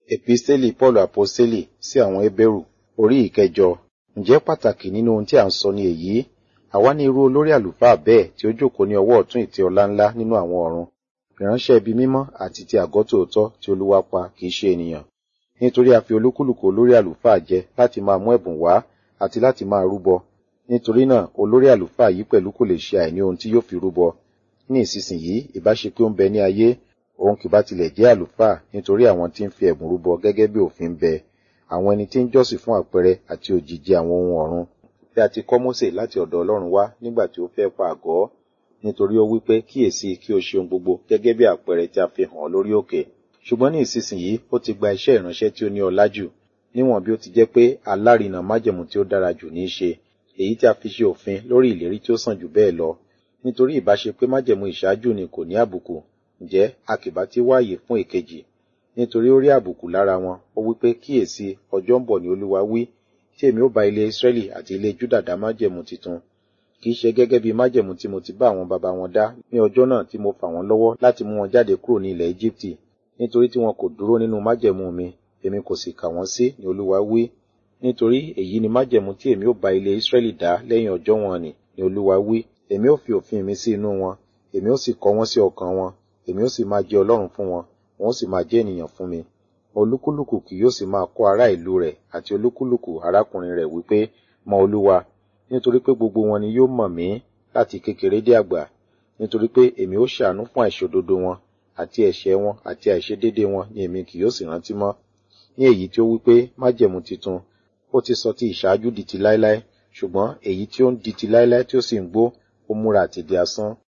Episteli Paul Aposteli sí àwọn Hébérù orí ìkẹjọ. Ǹjẹ́ pàtàkì nínú ohun tí à ń sọ ni èyí? Àwa ní irú olórí àlùfáà bẹ́ẹ̀ tí ó jókòó ní ọwọ́ ọ̀tún ìtẹ́ ọlá ńlá nínú àwọn ọ̀run. Ìránṣẹ́ ibi mímọ́ àti ti àgọ́ tòótọ́ tí Olúwa pa kì í ṣe ènìyàn. Nítorí a fi olúkúlùkù olórí àlùfáà jẹ láti máa mú ẹ̀bùn wá àti láti máa rúbọ. Nítorí náà olórí àlùfáà yìí pẹ̀lú kò lè ṣe àìní ohun tí yóò fi rúbọ. Ní ìsinsìnyí ìbá ṣe pé ó ń bẹ ní ayé, òun kì bá tilẹ̀ jẹ́ àlùfáà nítorí àwọn tí ń fi ẹ̀bùn rúbọ gẹ́gẹ́ bí òfin ń bẹ. Àwọn ẹni tí ń jọ́sìn fún àpẹẹrẹ àti òjìji àwọn ohun ọ̀run. Bí a ti kọ́ Mósè láti ọ̀dọ̀ Ọlọ́run wá nígbà tí ó fẹ́ pa àgọ́. Nítorí ó wí pé kíyèsí kí o ṣe ohun gbogbo gẹ́gẹ́ bí àpẹẹrẹ tí a fi hàn ọ́ lórí òkè. Ṣùgbọ́n ní ìsinsìnyí ó ti gba iṣẹ́ ìránṣẹ́ tí ó ní ọlá jù. Níwọ̀n bí ó ti jẹ́ pé alárinà májẹ̀mú tí ó dára jù ní í ṣe. Èyí tí a fi ṣe òfin lórí ìlérí tí ó sàn jù bẹ́ẹ̀ lọ. Nítorí ìbá ṣe pé májẹ̀mú ìṣáájú ni kò ní àbùkù. Ǹjẹ́ a kì bá ti wáyè fún èkejì? Nítorí ó rí àbùkù lára wọn, ó wí pé kíyèsí ọjọ́ ń bọ̀ ní Olúwa wí, tí èmi ó bá ilé Ísírẹ́lì àti ilé Júdà dá májẹ̀mú titun. Kì í ṣe gẹ́gẹ́ bí májẹ̀mú tí mo ti bá àwọn baba wọn dá ní ọjọ́ náà tí mo fà wọ́n lọ́wọ́ láti mú wọn jáde kúrò ní ilẹ̀ Íjíbítì. Nítorí tí wọn kò dúró nínú májẹ̀mú mi, èmi kò sì kà wọ́n sí ní Olúwa wí. Nítorí èyí ni májẹ̀mú tí èmi ó bá ilé Ísírẹ́lì dá lẹ́yìn ọjọ́ wọn nì ní Olúwa wí. Èmi ó fi òfin mi sí inú wọn, èmi ó sì kọ wọ́n sí ọkàn wọn, èmi ó sì máa jẹ́ Ọlọ́run fún wọn, wọn ó sì máa jẹ́ ènìyàn fún mi. Olúkúlùkù kì yóò sì máa kọ́ ará ìlú rẹ̀ àti olúkúlùkù arákùnrin rẹ̀ wípé, mọ Olúwa, nítorí pé gbogbo wọn ni yóò mọ̀ mí láti kékeré dé àgbà. Nítorí pé èmi ó ṣàánú fún àìṣòdodo wọn, àti ẹ̀ṣẹ̀ wọn àti àìṣedédé wọn ni èmi kì yóò sì rántí mọ́. Ní èyí tí ó wípé májẹ̀mú titun, ó ti sọ ti ìṣáájú di ti láéláé, ṣùgbọ́n èyí tí ó ń di ti láéláé tí ó sì ń gbó, ó múra àti di asán.